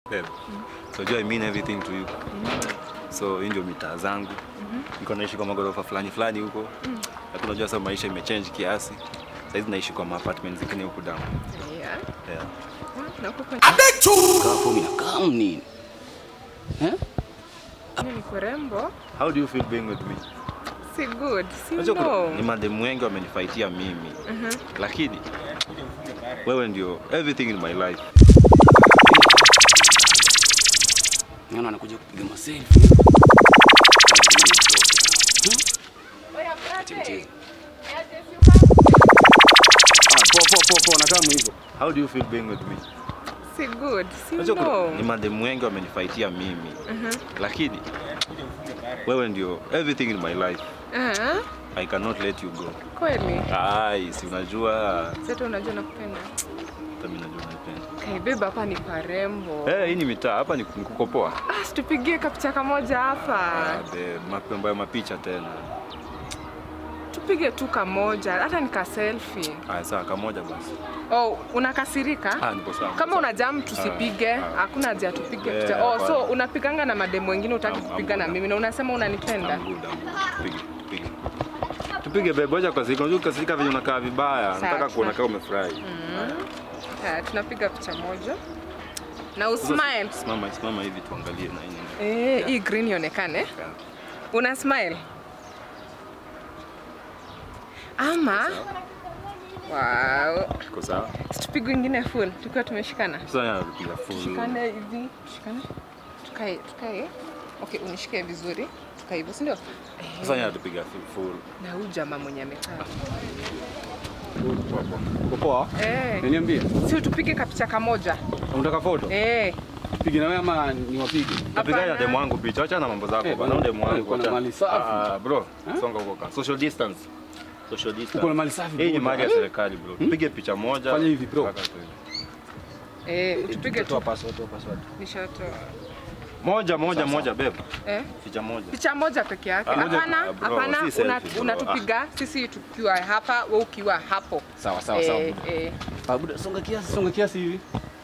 Babe. So do I mean everything to you? So hii ndio mitaa zangu. Niko naishi kwa magorofa fulani fulani huko. Lakini unajua sasa maisha imechange kiasi. Sasa hizi naishi kwa apartment zingine huku down. Yeah. Yeah. Na huko kwenye Kaa fomu inakaa nini? Eh? ni kurembo. How do you feel being with me? Si good. Si Unajua kuna- no. ni mademu wengi wamenifaitia mimi. Lakini wewe ndio everything in my life. Naona anakuja kupiga maselfie. Acha mchezo. Ah, poa poa poa poa nakaa hivyo. How do you feel being with me? Si good. Si Unajua kuna- no. ni mademu wengi wamenifaitia mimi. Lakini wewe ndio everything in my life. Ah, I cannot let you go. kweli. Ai, si unajua Sasa unajua nakupenda. hata mimi najua unanipenda. Kaibeba hapa ni parembo. Eh, hii ni mitaa hapa ni ni kukopoa. Ah, situpigie kapicha kamoja hapa. Babe, mapembo ya mapicha tena. Tupige tu kamoja, hata nika selfie. Aya, sawa kamoja basi. Oh, unakasirika? Ah, nipo sawa. Kama una jam tusipige, Ah, ah. hakuna haja tupige Eh, picha. Oh, so hapana. unapiganga na mademu wengine utaki I'm- I'm kupiga na good. mimi na unasema unanipenda. I'm good, I'm good. Tupige, tupige. Tupige babe, wacha kasirika. Unajua kasirika venye unakaa vibaya. Sawa, Nataka kuona sawa. kama umefurahi. Haya, tunapiga picha moja. Na Sasa, usmile. Simama, simama hivi tuangalie na hii. Eh, hii green ionekane. Una smile? Ama Wow. Iko sawa? Tupige ingine full tukiwa tumeshikana. Sasa napiga full. Tushikane hivi, tushikane. Tukae, tukae. Okay, unishike vizuri. Tukae hivyo, si ndio? Sasa natupiga full. Na huyu jamaa mwenye amekaa. Poa, poa. Uko poa? Eh, Niambie. si tupige kapicha kamoja. Unataka foto? Eh, Pige na wewe ama niwapige? Napiga na Hapana. demu wangu picha. Acha na mambo zako Eh, bana. Demu wangu. uko na acha. mali safi. Ah, bro. Songa huko ka. Social distance. Social distance. Uko na mali safi. Hii ni bro. mali ya serikali bro. Tupige picha moja. Fanya hivi, bro. Kaka tu hivi. eh, tupige Toa tu. password, toa password. Nishatoa. Moja moja moja babe. Eh? Picha moja. Picha moja peke yake. Ah, moja Hapana, tu. Ah, bro, hapana, si una- selfie, bro. unatupiga sisi tukiwa hapa, wewe ukiwa hapo. Sawa sawa sawa. Eh, eh. Ah, buda, songa kiasi, songa kiasi hivi.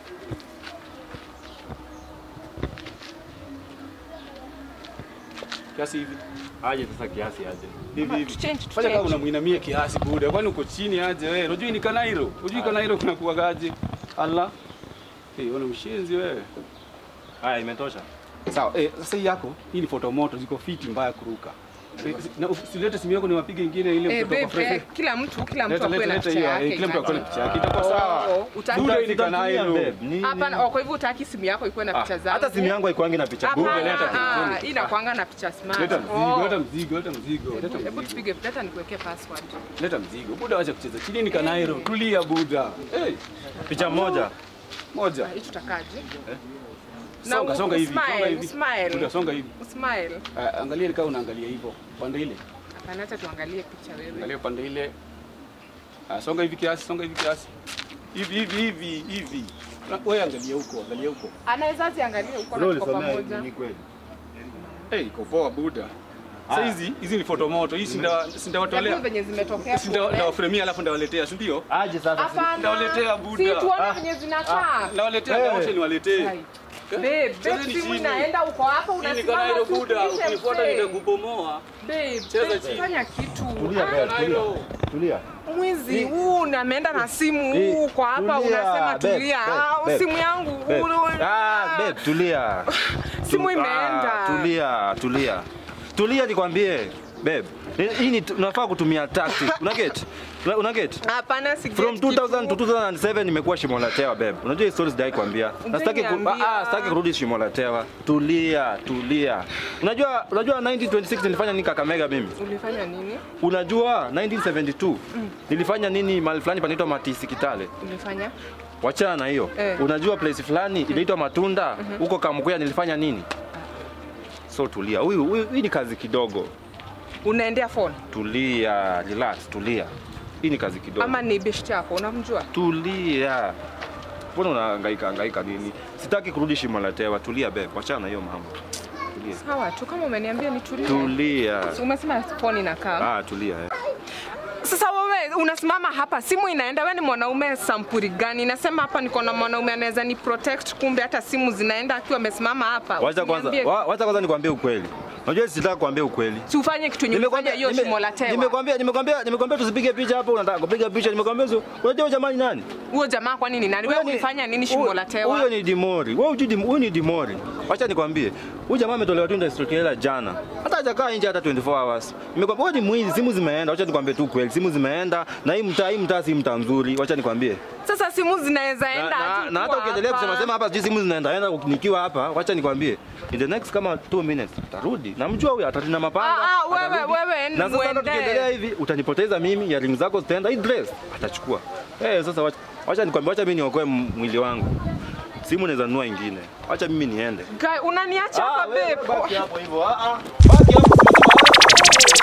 Kiasi hivi. Aje sasa kiasi aje. Hivi hivi. Tuchange, Fanya kama tuchange. unamuinamia kiasi buda. Kwani uko chini aje wewe? Unajui ni Kanairo? Unajui Kanairo kuna kuwagaje? Allah. Eh, wana mshenzi wewe. Haya imetosha. Sawa, eh, sasa hii yako, hii ni photo moto, ziko fiti mbaya kuruka. Eh, Na usilete simu yako niwapige ingine ile Eh, mtoto babe, kwa eh, fresh. kila mtu kila mtu Leta akuwe leta na leta picha hiyo, yake. eh, kila mtu akuwe na imagine. picha yake. Itakuwa Oh, sawa. oh, utaki- Buda hii ni Tutatumia, Kanairo. babe. Ni- Hapana, ni- oh, kwa hivyo utaki simu yako ikuwe na picha zangu. Hata simu yangu haikuangi na picha. Hapana, leta ah, telefoni. hii inakuanga na picha smart. Leta mzigo, Oh. leta mzigo, leta mzigo, leta Hebu- Hebu mzigo. tupige, leta nikuwekee password. Leta mzigo. Buda wacha kucheza. Chini ni Kanairo. Tulia Buda. Eh, Picha moja. moja. Hii tutakaje? Na Songa u- songa hivi, usmile, songa hivi. usmile. Buda songa hivi. Usmile. Ah, Angalia kama unaangalia hivyo. Pande ile. Hapana, acha tuangalie picha wewe. Angalia pande ile. Ah, songa hivi kiasi, songa hivi kiasi. Hivi hivi hivi hivi. Na- Wewe angalia huko, angalia huko. Anaweza ziangalia huko na tuko pamoja. Eh, iko poa Buda. Sasa hizi hizi ni foto moto. Hii sinda Hebu sindawatolea. venye zimetokea. Sinda tuone. ndawafremia alafu ndawaletea, si ndio? Aje sasa. Hapana. Ndawaletea Buda. Si tuone Ah. venye zinakaa. Ndawaletea Eh. wote niwaletee. Hai. Babe, babe, Chezeni simu chini. inaenda uko hapa Hii ni unasimama Kanairo tu Buda. upishe Ukinifuata mzee. nitakubomoa. Babe, Cheza babe, chini. fanya kitu. Tulia Ah, babe, tulia. Kanairo. Tulia. Mwizi huu na ameenda na simu Eh, huu kwa hapa tulia, unasema babe, tulia. babe, Ah, babe. simu yangu. Babe. ulu- Ah, babe, tulia. Simu Tu- imeenda. Ah, tulia, tulia. Tulia nikwambie. Babe, hii ni unafaa kutumia tactic. Una get? Una, una get? Hapana, si From 2000 to 2007 nimekuwa shimo la tewa babe. Unajua hii stories dai kwambia. Na sitaki ku, Hujaniambia. ah, sitaki kurudi shimo la tewa. Tulia, tulia. Unajua unajua 1926 nilifanya nini Kakamega mimi? Ulifanya nini? Unajua 1972 nilifanya nini mahali fulani panaitwa Matisi Kitale. Ulifanya? Wachana na hiyo. Eh. Unajua place fulani inaitwa Matunda huko Kamkuya nilifanya nini? So tulia. Huyu huyu hii ni kazi kidogo. Unaendea phone Tulia, relax, tulia. Hii ni kazi kidogo. ama ni best yako unamjua? Tulia. Mbona unahangaika hangaika nini? Sitaki kurudi shimo la tewa. Tulia babe, wachana na hiyo mambo. Tulia. Sawa tu kama umeniambia nitulie. Tulia. Si Umesema phone inakaa. Ah, tulia. Eh. Sasa wewe Guys, unasimama hapa, simu inaenda. Wewe ni mwanaume sampuri gani? Nasema hapa niko na mwanaume anaweza ni protect, kumbe hata simu zinaenda akiwa amesimama hapa. Wacha kwanza, Usiniambie- wa- wacha kwanza nikwambie ukweli. Unajua sitaka kuambia ukweli. Si ufanye kitu yenye Nimekwambia umefanya hiyo nime- shimo la tewa. Nimekwambia nimekwambia nimekwambia tusipige picha hapo, unataka kupiga picha. Nimekwambia so, unajua jamani nani? Huyo jamaa kwa nini nani? Wewe Huyo ni- ulifanya nini shimo huyo- la tewa? Huyo ni Dimori. Wewe hujui Dim- huyu ni Dimori. Wacha nikwambie. Huyu jamaa ametolewa tu industry hela jana. Hata hajakaa nje hata 24 hours. Nimekwambia wewe ni mwizi, simu zimeenda. Wacha nikwambie tu kweli, simu zimeenda na hii mtaa hii mtaa si mtaa mzuri. Wacha nikwambie. Sasa simu zinaweza Na, enda na, hadi na hata ukiwa ukiendelea hapa. kusema sema hapa sijui simu zinaenda enda nikiwa hapa, wacha nikwambie. In the next kama 2 minutes atarudi. Namjua huyu atarudi na mapanga. Ah, ah, wewe, atarudi. wewe, Na sasa hata muende. tukiendelea hivi utanipoteza mimi, ya ring zako zitaenda, hii dress atachukua. Eh, sasa wacha wacha nikwambie, wacha mimi niokoe m- mwili wangu. Simu naweza nunua ingine. Wacha mimi niende. Guy, unaniacha hapa wewe babe. baki hapo hivyo. Ah ah. Baki hapo.